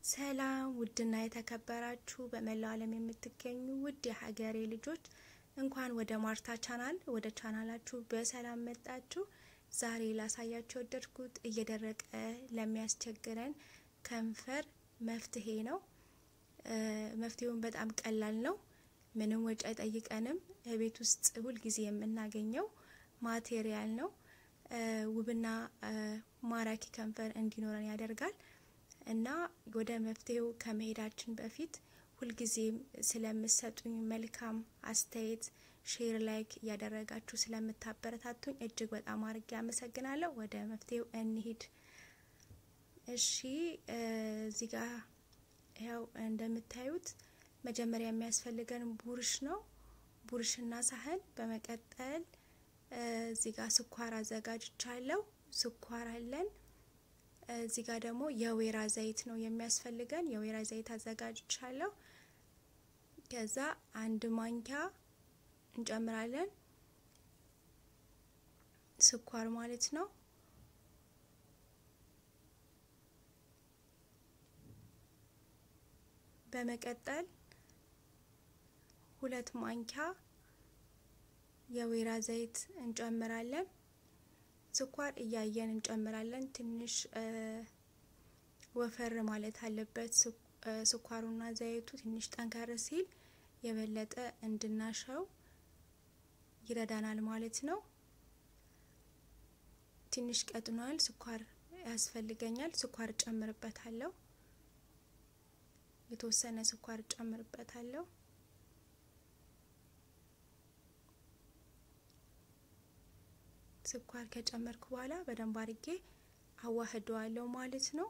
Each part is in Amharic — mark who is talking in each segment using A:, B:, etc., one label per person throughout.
A: ሰላም ውድና የተከበራችሁ በመላው ዓለም የምትገኙ ውድ የሀገሬ ልጆች እንኳን ወደ ማርታ ቻናል ወደ ቻናላችሁ በሰላም መጣችሁ። ዛሬ ላሳያችሁ ወደድኩት እየደረቀ ለሚያስቸግረን ከንፈር መፍትሄ ነው። መፍትሄውን በጣም ቀላል ነው። ምንም ወጪ አይጠይቀንም። ቤት ውስጥ ሁልጊዜ የምናገኘው ማቴሪያል ነው። ውብና ማራኪ ከንፈር እንዲኖረን ያደርጋል እና ወደ መፍትሄው ከመሄዳችን በፊት ሁልጊዜም ስለምሰጡኝ መልካም አስተያየት ሼር፣ ላይክ እያደረጋችሁ ስለምታበረታቱኝ እጅግ በጣም አድርጌ አመሰግናለሁ። ወደ መፍትሄው እንሂድ። እሺ እዚህ ጋር ያው እንደምታዩት መጀመሪያ የሚያስፈልገን ቡርሽ ነው። ቡርሽና ሳህን። በመቀጠል እዚህ ጋር ስኳር አዘጋጅቻለሁ። ስኳር አለን። እዚህ ጋር ደግሞ የወይራ ዘይት ነው የሚያስፈልገን። የወይራ ዘይት አዘጋጅቻለሁ። ከዛ አንድ ማንኪያ እንጨምራለን፣ ስኳር ማለት ነው። በመቀጠል ሁለት ማንኪያ የወይራ ዘይት እንጨምራለን። ስኳር እያየን እንጨምራለን። ትንሽ ወፈር ማለት አለበት ስኳሩና ዘይቱ ትንሽ ጠንከር ሲል የበለጠ እንድናሸው ይረዳናል ማለት ነው። ትንሽ ቀጥኗል። ስኳር ያስፈልገኛል። ስኳር እጨምርበታለሁ። የተወሰነ ስኳር እጨምርበታለሁ። ስኳር ከጨመርኩ በኋላ በደንብ አድርጌ አዋህደዋለሁ ማለት ነው።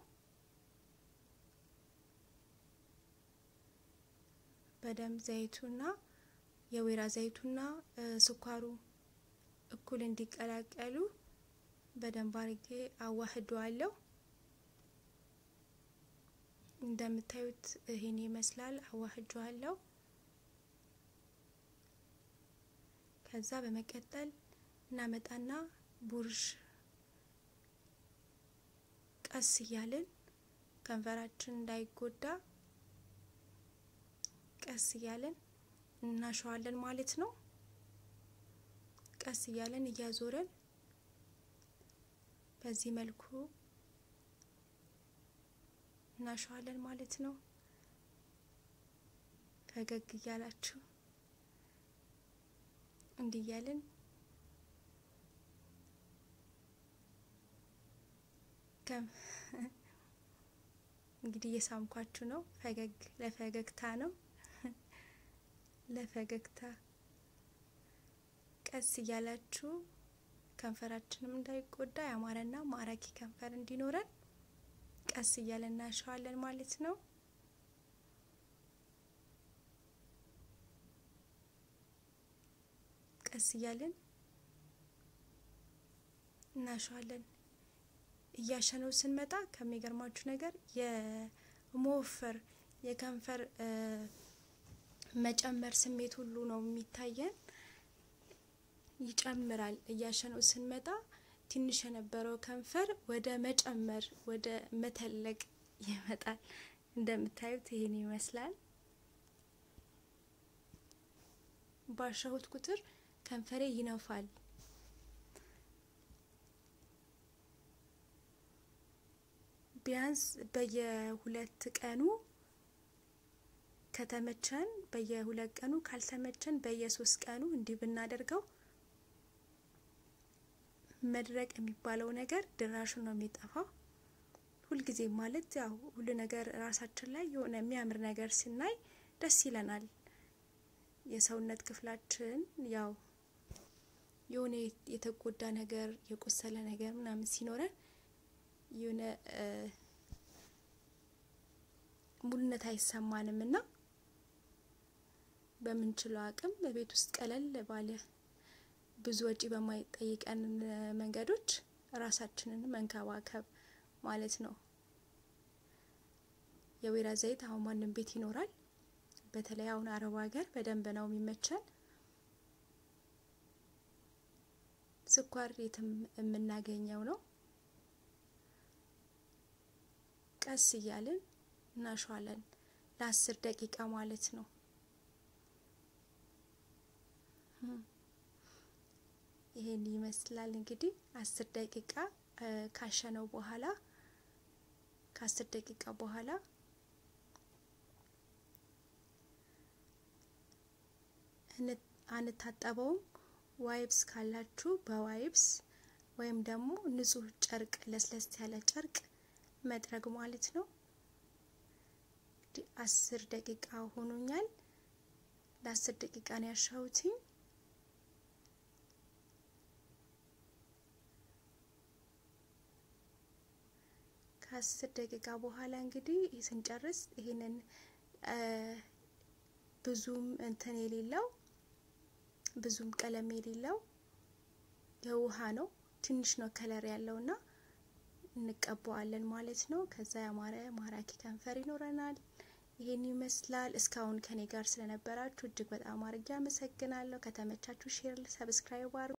A: በደንብ ዘይቱና የወይራ ዘይቱና ስኳሩ እኩል እንዲቀላቀሉ በደንብ አድርጌ አዋህደዋለሁ። እንደምታዩት ይሄን ይመስላል። አዋህደዋለሁ። ከዛ በመቀጠል እናመጣና ቡርሽ ቀስ እያልን ከንፈራችን እንዳይጎዳ ቀስ እያልን እናሸዋለን ማለት ነው። ቀስ እያልን እያዞረን በዚህ መልኩ እናሸዋለን ማለት ነው። ፈገግ እያላችሁ እንዲህ እያልን እንግዲህ እየሳምኳችሁ ነው። ፈገግ ለፈገግታ ነው ለፈገግታ ቀስ እያላችሁ ከንፈራችንም እንዳይጎዳ ያማረና ማራኪ ከንፈር እንዲኖረን ቀስ እያለን እናሸዋለን ማለት ነው። ቀስ እያለን እናሸዋለን። እያሸነው ስንመጣ ከሚገርማችሁ ነገር የመወፈር የከንፈር መጨመር ስሜት ሁሉ ነው የሚታየን። ይጨምራል። እያሸነው ስንመጣ ትንሽ የነበረው ከንፈር ወደ መጨመር ወደ መተለቅ ይመጣል። እንደምታዩት ይሄን ይመስላል። ባሻሁት ቁጥር ከንፈሬ ይነፋል። ቢያንስ በየሁለት ቀኑ ከተመቸን በየሁለት ቀኑ ካልተመቸን በየሶስት ቀኑ እንዲህ ብናደርገው መድረቅ የሚባለው ነገር ድራሹን ነው የሚጠፋው። ሁልጊዜ ማለት ያው ሁሉ ነገር ራሳችን ላይ የሆነ የሚያምር ነገር ስናይ ደስ ይለናል። የሰውነት ክፍላችን ያው የሆነ የተጎዳ ነገር የቆሰለ ነገር ምናምን ሲኖረን የሆነ ሙሉነት አይሰማንም እና በምንችለው አቅም በቤት ውስጥ ቀለል ባለ ብዙ ወጪ በማይጠይቀን መንገዶች ራሳችንን መንከባከብ ማለት ነው። የወይራ ዘይት አሁን ማንም ቤት ይኖራል። በተለይ አሁን አረብ ሀገር በደንብ ነው የሚመቸን። ስኳር የትም የምናገኘው ነው። ቀስ እያልን እናሸዋለን ለአስር ደቂቃ ማለት ነው። ይሄን ይመስላል እንግዲህ አስር ደቂቃ ካሸነው በኋላ ከአስር ደቂቃ በኋላ አንታጠበውም። ዋይብስ ካላችሁ በዋይብስ ወይም ደግሞ ንጹህ ጨርቅ ለስለስ ያለ ጨርቅ መጥረግ ማለት ነው። አስር ደቂቃ ሆኖኛል። ለአስር ደቂቃ ነው ያሻሁትኝ። ከአስር ደቂቃ በኋላ እንግዲህ ስንጨርስ ይሄንን ብዙም እንትን የሌለው ብዙም ቀለም የሌለው የውሃ ነው። ትንሽ ነው ከለር ያለውና እንቀባዋለን ማለት ነው። ከዛ ያማረ ማራኪ ከንፈር ይኖረናል። ይሄን ይመስላል። እስካሁን ከኔ ጋር ስለነበራችሁ እጅግ በጣም አድርጌ አመሰግናለሁ። ከተመቻችሁ ሼር፣ ሰብስክራይብ አድርጉ።